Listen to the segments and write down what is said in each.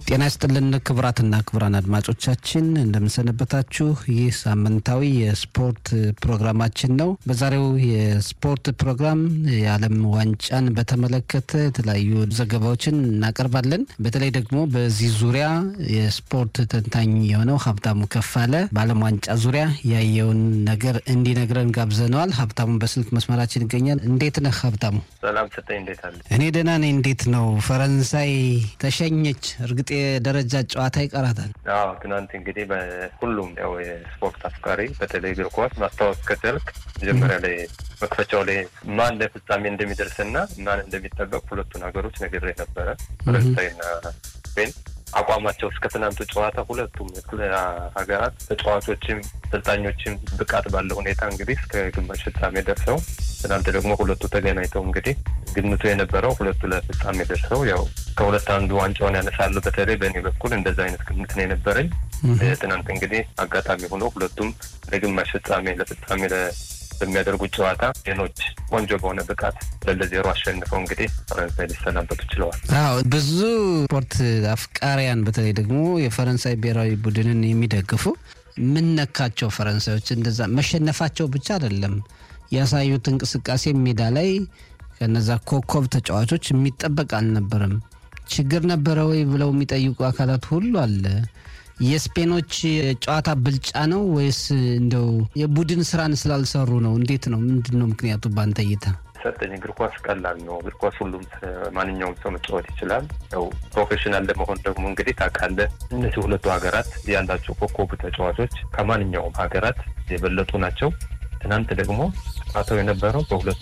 ጤና ይስጥልን ክቡራትና ክቡራን አድማጮቻችን እንደምንሰነበታችሁ። ይህ ሳምንታዊ የስፖርት ፕሮግራማችን ነው። በዛሬው የስፖርት ፕሮግራም የዓለም ዋንጫን በተመለከተ የተለያዩ ዘገባዎችን እናቀርባለን። በተለይ ደግሞ በዚህ ዙሪያ የስፖርት ተንታኝ የሆነው ሀብታሙ ከፋለ በዓለም ዋንጫ ዙሪያ ያየውን ነገር እንዲነግረን ጋብዘነዋል። ሀብታሙን በስልክ መስመራችን ይገኛል። እንዴት ነህ ሀብታሙ? ሰላም ስጠኝ። እንዴት አለ? እኔ ደህና ነኝ። እንዴት ነው? ፈረንሳይ ተሸኘች። እርግጥ የደረጃ ጨዋታ ይቀራታል። አዎ ትናንት እንግዲህ በሁሉም ያው የስፖርት አፍቃሪ በተለይ እግር ኳስ ማስታወስ ከቻልክ መጀመሪያ ላይ መክፈቻው ላይ ማን ለፍጻሜ እንደሚደርስና ማን እንደሚጠበቅ ሁለቱን ሀገሮች ነግሬ ነበረ። ፈረንሳይና ስፔን አቋማቸው እስከ ትናንቱ ጨዋታ ሁለቱም ሀገራት ተጫዋቾችም አሰልጣኞችም ብቃት ባለው ሁኔታ እንግዲህ እስከ ግማሽ ፍጻሜ ደርሰው ትናንት ደግሞ ሁለቱ ተገናኝተው እንግዲህ ግምቱ የነበረው ሁለቱ ለፍጻሜ ደርሰው ያው ከሁለት አንዱ ዋንጫውን ያነሳሉ። በተለይ በእኔ በኩል እንደዛ አይነት ግምት ነው የነበረኝ። ትናንት እንግዲህ አጋጣሚ ሆኖ ሁለቱም ለግማሽ ፍጻሜ ለፍጻሜ በሚያደርጉት ጨዋታ ሌሎች ቆንጆ በሆነ ብቃት ለዜሮ አሸንፈው እንግዲህ ፈረንሳይ ሊሰናበቱ ችለዋል። አዎ ብዙ ስፖርት አፍቃሪያን በተለይ ደግሞ የፈረንሳይ ብሔራዊ ቡድንን የሚደግፉ ምን ነካቸው ፈረንሳዮች? እንደዛ መሸነፋቸው ብቻ አይደለም ያሳዩት እንቅስቃሴ ሜዳ ላይ ከነዛ ኮከብ ተጫዋቾች የሚጠበቅ አልነበረም። ችግር ነበረ ወይ ብለው የሚጠይቁ አካላት ሁሉ አለ። የስፔኖች ጨዋታ ብልጫ ነው ወይስ እንደው የቡድን ስራን ስላልሰሩ ነው? እንዴት ነው? ምንድን ነው ምክንያቱ በአንተ እይታ? ሰጠኝ እግር ኳስ ቀላል ነው። እግር ኳስ ሁሉም ማንኛውም ሰው መጫወት ይችላል። ያው ፕሮፌሽናል ለመሆን ደግሞ እንግዲህ ታውቃለህ፣ እነዚህ ሁለቱ ሀገራት ያላቸው ኮከቡ ተጫዋቾች ከማንኛውም ሀገራት የበለጡ ናቸው። ትናንት ደግሞ ጨዋታው የነበረው በሁለቱ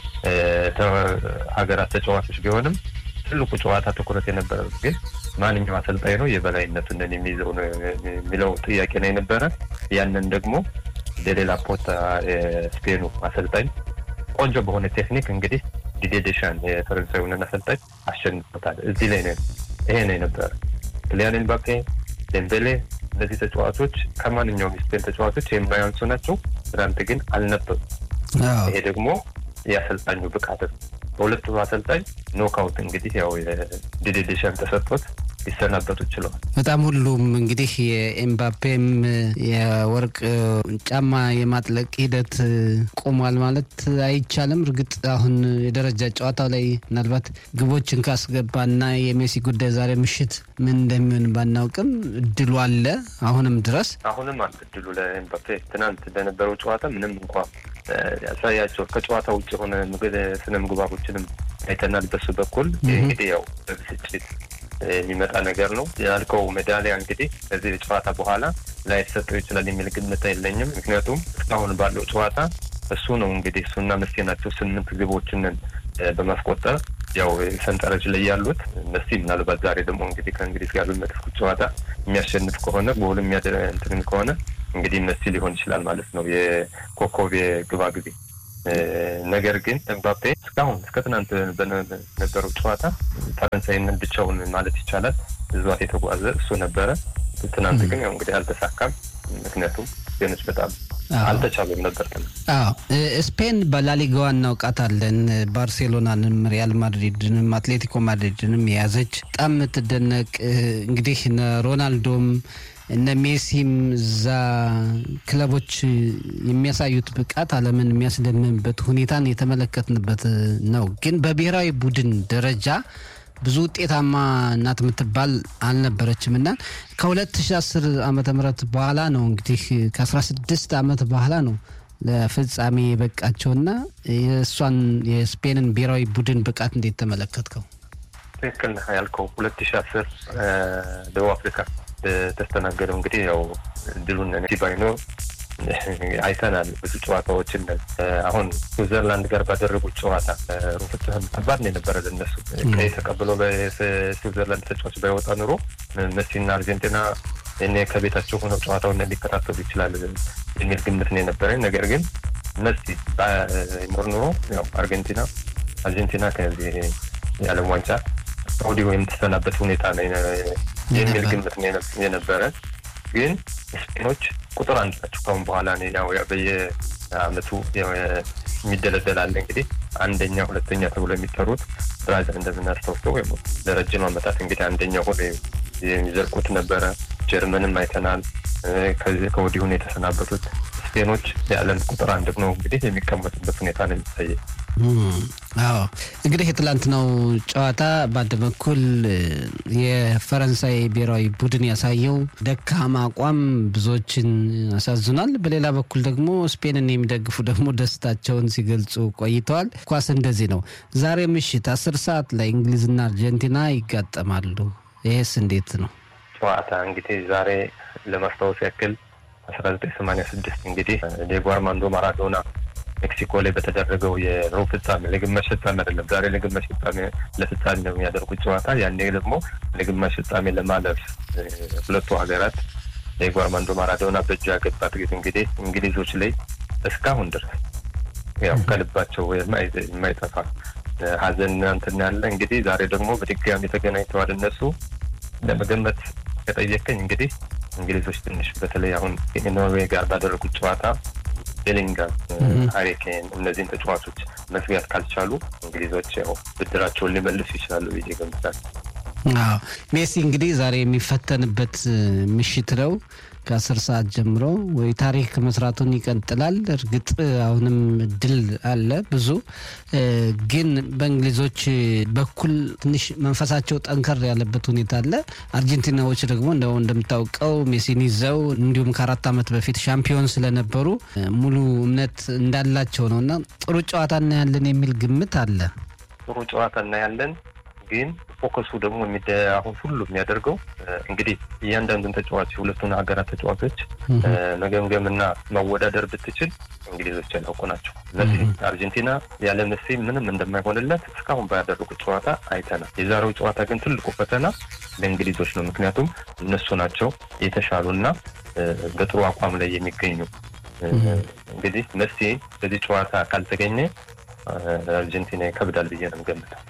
ሀገራት ተጫዋቾች ቢሆንም ትልቁ ጨዋታ ትኩረት የነበረ ግን ማንኛው አሰልጣኝ ነው የበላይነቱን የሚይዘው ነው የሚለው ጥያቄ ነው የነበረ። ያንን ደግሞ ለሌላ ፖታ የስፔኑ አሰልጣኝ ቆንጆ በሆነ ቴክኒክ እንግዲህ ዲዴ ዴሻን የፈረንሳዩንን አሰልጣኝ አሸንፎታል። እዚህ ላይ ነው ይሄ ነው የነበረ። ክሊያን ኤምባፔ፣ ዴምቤሌ እነዚህ ተጫዋቾች ከማንኛውም የስፔን ተጫዋቾች የማያንሱ ናቸው። ትናንት ግን አልነበሩ። ይሄ ደግሞ የአሰልጣኙ ብቃት ነው። በሁለቱ አሰልጣኝ ኖካውት እንግዲህ ያው ዲዴ ዴሻን ተሰጥቶት ሊሰናበቱ ችለዋል። በጣም ሁሉም እንግዲህ የኤምባፔም የወርቅ ጫማ የማጥለቅ ሂደት ቆሟል ማለት አይቻልም። እርግጥ አሁን የደረጃ ጨዋታው ላይ ምናልባት ግቦችን ካስገባና የሜሲ ጉዳይ ዛሬ ምሽት ምን እንደሚሆን ባናውቅም እድሉ አለ አሁንም ድረስ አሁንም አለ እድሉ ለኤምባፔ። ትናንት በነበረው ጨዋታ ምንም እንኳ ያሳያቸው ከጨዋታ ውጭ የሆነ ስነ ምግባሮችንም አይተናል። በሱ በኩል እንግዲህ ያው በብስጭት የሚመጣ ነገር ነው ያልከው። ሜዳሊያ እንግዲህ ከዚህ ጨዋታ በኋላ ላይሰጠው ይችላል የሚል ግምት የለኝም። ምክንያቱም እስካሁን ባለው ጨዋታ እሱ ነው እንግዲህ እሱና መሲ ናቸው ስምንት ግቦችንን በማስቆጠር ያው ሰንጠረዥ ላይ ያሉት መሲ ምናልባት ዛሬ ደግሞ እንግዲህ ከእንግሊዝ ጋር በሚያደርጉት ጨዋታ የሚያሸንፍ ከሆነ ጎል የሚያደርግ ከሆነ እንግዲህ መሲ ሊሆን ይችላል ማለት ነው የኮከብ የግባ ጊዜ ነገር ግን ኤምባፔ እስካሁን እስከ ትናንት በነበረው ጨዋታ ፈረንሳይንን ብቻውን ማለት ይቻላል እዟት የተጓዘ እሱ ነበረ። ትናንት ግን ያው እንግዲህ አልተሳካም። ምክንያቱም ስፔኖች በጣም አልተቻሉም ነበር። አዎ ስፔን በላሊጋዋ እናውቃታለን። ባርሴሎናንም፣ ሪያል ማድሪድንም፣ አትሌቲኮ ማድሪድንም የያዘች በጣም የምትደነቅ እንግዲህ ሮናልዶም እነ ሜሲም እዛ ክለቦች የሚያሳዩት ብቃት ዓለምን የሚያስደምምበት ሁኔታን የተመለከትንበት ነው። ግን በብሔራዊ ቡድን ደረጃ ብዙ ውጤታማ እናት የምትባል አልነበረችም እና ከ2010 ዓመተ ምህረት በኋላ ነው እንግዲህ ከ16 ዓመት በኋላ ነው ለፍጻሜ የበቃቸውና የእሷን የስፔንን ብሔራዊ ቡድን ብቃት እንዴት ተመለከትከው? ትክክል ነህ ያልከው ሁለት ሺ አስር ደቡብ አፍሪካ ተስተናገደው እንግዲህ ያው ድሉን ሲባይኖ አይተናል። ብዙ ጨዋታዎችን አሁን ስዊዘርላንድ ጋር ባደረጉት ጨዋታ ሩፍትህም ከባድ ነው የነበረ ለነሱ ቀይ ተቀብሎ በስዊዘርላንድ ተጫዋች ባይወጣ ኑሮ መሲና አርጀንቲና እኔ ከቤታቸው ሆነው ጨዋታውን ሊከታተሉ ይችላል የሚል ግምት ነው የነበረኝ። ነገር ግን መሲ ባይኖር ኑሮ ያው አርጀንቲና አርጀንቲና ከዚህ የዓለም ዋንጫ ከወዲሁ የምትሰናበት ሁኔታ ነው የሚል ግምት የነበረ ግን ስፔኖች ቁጥር አንድ ናቸው። ካሁን በኋላ ያው በየአመቱ የሚደለደላለ እንግዲህ አንደኛ፣ ሁለተኛ ተብሎ የሚጠሩት ብራዚል እንደምናስታውሰው ወይም ለረጅም አመታት እንግዲህ አንደኛ ሆነ የሚዘርቁት ነበረ። ጀርመንም አይተናል። ከዚህ ከወዲሁን የተሰናበቱት ስፔኖች የዓለም ቁጥር አንድ ነው እንግዲህ የሚቀመጡበት ሁኔታ ነው የሚታየ። አዎ እንግዲህ የትላንትናው ጨዋታ በአንድ በኩል የፈረንሳይ ብሔራዊ ቡድን ያሳየው ደካማ አቋም ብዙዎችን አሳዝኗል። በሌላ በኩል ደግሞ ስፔንን የሚደግፉ ደግሞ ደስታቸውን ሲገልጹ ቆይተዋል። ኳስ እንደዚህ ነው። ዛሬ ምሽት አስር ሰዓት ላይ እንግሊዝና አርጀንቲና ይጋጠማሉ። ይሄስ እንዴት ነው? ጨዋታ እንግዲህ ዛሬ ለማስታወስ ያክል አስራ ዘጠኝ ሰማንያ ስድስት እንግዲህ ዲየጎ አርማንዶ ማራዶና ሜክሲኮ ላይ በተደረገው የሩብ ፍጻሜ ለግማሽ ፍጻሜ አይደለም፣ ዛሬ ለግማሽ ፍጻሜ ለፍጻሜ ነው የሚያደርጉት ጨዋታ። ያኔ ደግሞ ለግማሽ ፍጻሜ ለማለፍ ሁለቱ ሀገራት ዲየጎ አርማንዶ ማራዶና በእጁ ያገባት ጊዜ እንግዲህ እንግሊዞች ላይ እስካሁን ድረስ ያው ከልባቸው የማይጠፋ ሀዘን እንትን ያለ እንግዲህ ዛሬ ደግሞ በድጋሚ ተገናኝተዋል። እነሱ ለመገመት ከጠየቀኝ እንግዲህ እንግሊዞች ትንሽ በተለይ አሁን ኖርዌይ ጋር ባደረጉት ጨዋታ ቤሊንጋም፣ ሃሪኬን እነዚህን ተጫዋቾች መዝጋት ካልቻሉ እንግሊዞች ያው ብድራቸውን ሊመልሱ ይችላሉ ብዬ ገምታለሁ። አዎ ሜሲ እንግዲህ ዛሬ የሚፈተንበት ምሽት ነው። ከአስር ሰዓት ጀምሮ ወይ ታሪክ መስራቱን ይቀጥላል። እርግጥ አሁንም ድል አለ ብዙ ግን በእንግሊዞች በኩል ትንሽ መንፈሳቸው ጠንከር ያለበት ሁኔታ አለ። አርጀንቲናዎች ደግሞ እንደው እንደምታውቀው ሜሲን ይዘው እንዲሁም ከአራት ዓመት በፊት ሻምፒዮን ስለነበሩ ሙሉ እምነት እንዳላቸው ነው እና ጥሩ ጨዋታ እናያለን የሚል ግምት አለ። ጥሩ ጨዋታ እናያለን ግን ፎከሱ ደግሞ አሁን ሁሉ የሚያደርገው እንግዲህ እያንዳንዱን ተጫዋች የሁለቱን ሀገራት ተጫዋቾች መገምገምና ማወዳደር ብትችል እንግሊዞች ያላውቁ ናቸው። እነዚህ አርጀንቲና ያለ መሲ ምንም እንደማይሆንለት እስካሁን ባያደረጉት ጨዋታ አይተናል። የዛሬው ጨዋታ ግን ትልቁ ፈተና ለእንግሊዞች ነው። ምክንያቱም እነሱ ናቸው የተሻሉና በጥሩ አቋም ላይ የሚገኙ። እንግዲህ መሲ በዚህ ጨዋታ ካልተገኘ አርጀንቲና ይከብዳል ብዬ ነው የምገምተው።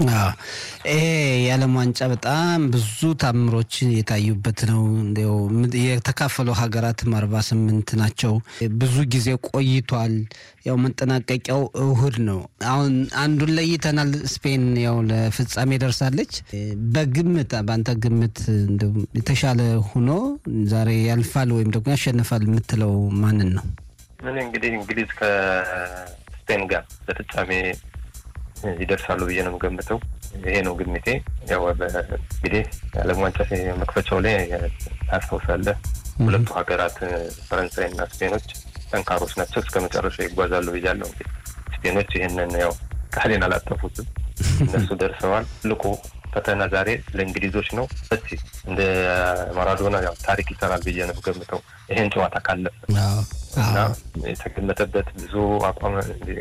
ይሄ የዓለም ዋንጫ በጣም ብዙ ታምሮች የታዩበት ነው። እንዲያው የተካፈለው ሀገራትም አርባ ስምንት ናቸው። ብዙ ጊዜ ቆይቷል። ያው መጠናቀቂያው እሁድ ነው። አሁን አንዱን ለይተናል። ስፔን ያው ለፍጻሜ ደርሳለች። በግምት በአንተ ግምት የተሻለ ሆኖ ዛሬ ያልፋል ወይም ደግሞ ያሸንፋል የምትለው ማንን ነው? ምን እንግዲህ እንግሊዝ ከስፔን ጋር ለፍጻሜ ይደርሳሉ ብዬ ነው የምገምተው። ይሄ ነው ግምቴ። ያው እንግዲህ የዓለም ዋንጫ መክፈቻው ላይ ታስታውሳለህ፣ ሁለቱ ሀገራት ፈረንሳይና ስፔኖች ጠንካሮች ናቸው፣ እስከ መጨረሻ ይጓዛሉ ብያለሁ። እንግዲህ ስፔኖች ይህንን ያው ቃሌን አላጠፉትም፣ እነሱ ደርሰዋል። ትልቁ ፈተና ዛሬ ለእንግሊዞች ነው። እስቲ እንደ ማራዶና ያው ታሪክ ይሰራል ብዬ ነው የምገምተው ይሄን ጨዋታ ካለፈ እና የተገመተበት ብዙ አቋም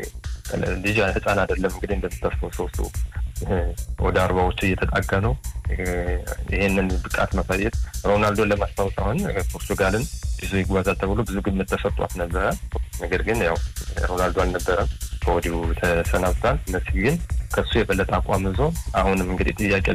ልጅ ህፃን አይደለም እንግዲህ እንደምታስታውሰው ሰው ወደ አርባዎቹ እየተጣጋ ነው። ይሄንን ብቃት ማሳየት ሮናልዶን ለማስታወስ አሁን ፖርቱጋልን ይዞ ይጓዛል ተብሎ ብዙ ግምት ተሰጧት ነበረ። ነገር ግን ያው ሮናልዶ አልነበረም፣ ከወዲሁ ተሰናብቷል። መሲ ግን ከሱ የበለጠ አቋም ይዞ አሁንም እንግዲህ ጥያቄ